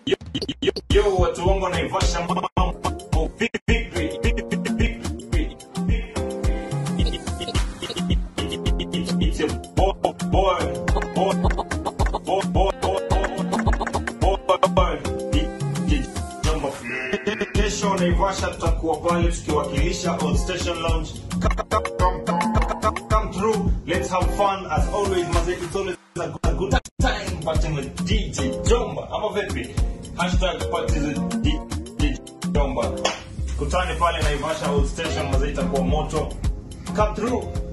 Yo, watu wangu wanaivasha mambo vipi? It's your boy, boy, boy, boy, boy, boy, DJ Jumbo. Kesho Naivasha tutakuwa pale tukiwakilisha on Station Lounge. Come, come, come, come, come, come through. Let's have fun as always. Maze, it's always a good, a good time partying with DJ Jomba. Ama vipi? Hashtag parties with DJ Jomba. Kutane pale Naivasha Old Station, maze itakuwa moto. Come through.